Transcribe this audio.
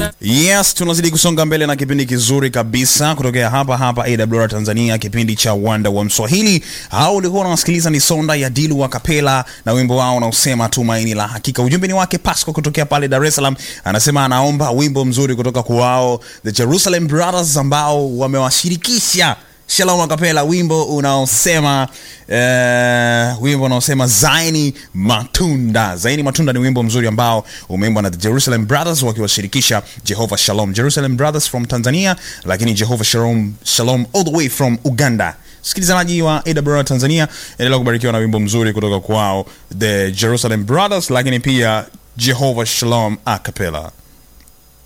Yes, tunazidi kusonga mbele na kipindi kizuri kabisa kutokea hapa hapa AWR Tanzania, kipindi cha Wanda wa Mswahili. Hao ulikuwa unawasikiliza ni Sonda ya Dilu wa Kapela na wimbo wao unaosema tumaini la hakika. Ujumbe ni wake Pasco kutokea pale Dar es Salaam, anasema anaomba wimbo mzuri kutoka kwao The Jerusalem Brothers ambao wamewashirikisha Shalom Akapela, wimbo unaosema uh, wimbo unaosema Zaini Matunda. Zaini Matunda ni wimbo mzuri ambao umeimbwa na the Jerusalem Brothers wakiwashirikisha Jehovah Shalom. Jerusalem Brothers from Tanzania, lakini Jehovah Shalom, Shalom all the way from Uganda. Msikilizaji wa AWR Tanzania, endelea kubarikiwa na wimbo mzuri kutoka kwao the Jerusalem Brothers, lakini pia Jehovah Shalom Acapella.